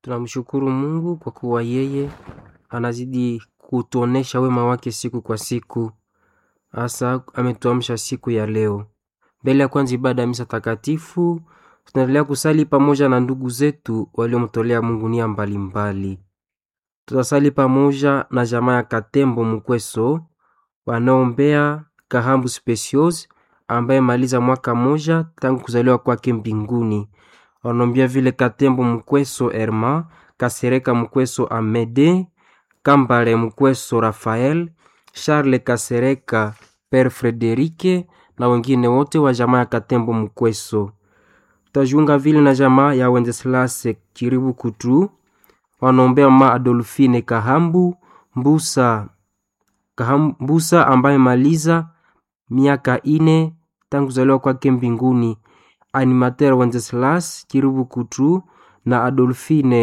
Tunamshukuru Mungu kwa kuwa yeye anazidi kutuonesha wema wake siku kwa siku, hasa ametuamsha siku ya leo. Mbele ya kwanza ibada ya misa takatifu, tunaendelea kusali pamoja na ndugu zetu waliomtolea Mungu nia mbalimbali. Tutasali pamoja na jamaa ya Katembo Mukweso wanaombea Kahambu Specios ambaye maliza mwaka moja tangu kuzaliwa kwake mbinguni. Wanaombea vile Katembo Mukweso Herma, Kasereka Mukweso Amede, Kambale Mukweso Rafael, Charles Kasereka Père Frederike na wengine wote wa jamaa ya Katembo Mukweso. Tutajiunga vile na jamaa ya Wenceslase Kiribu Kutu wanaombea mama Adolfine Kahambu Mbusa, Kaham, Mbusa ambaye maliza miaka ine tangu kuzaliwa kwake mbinguni. Animateur Wenceslas Kiribu Kutu na Adolfine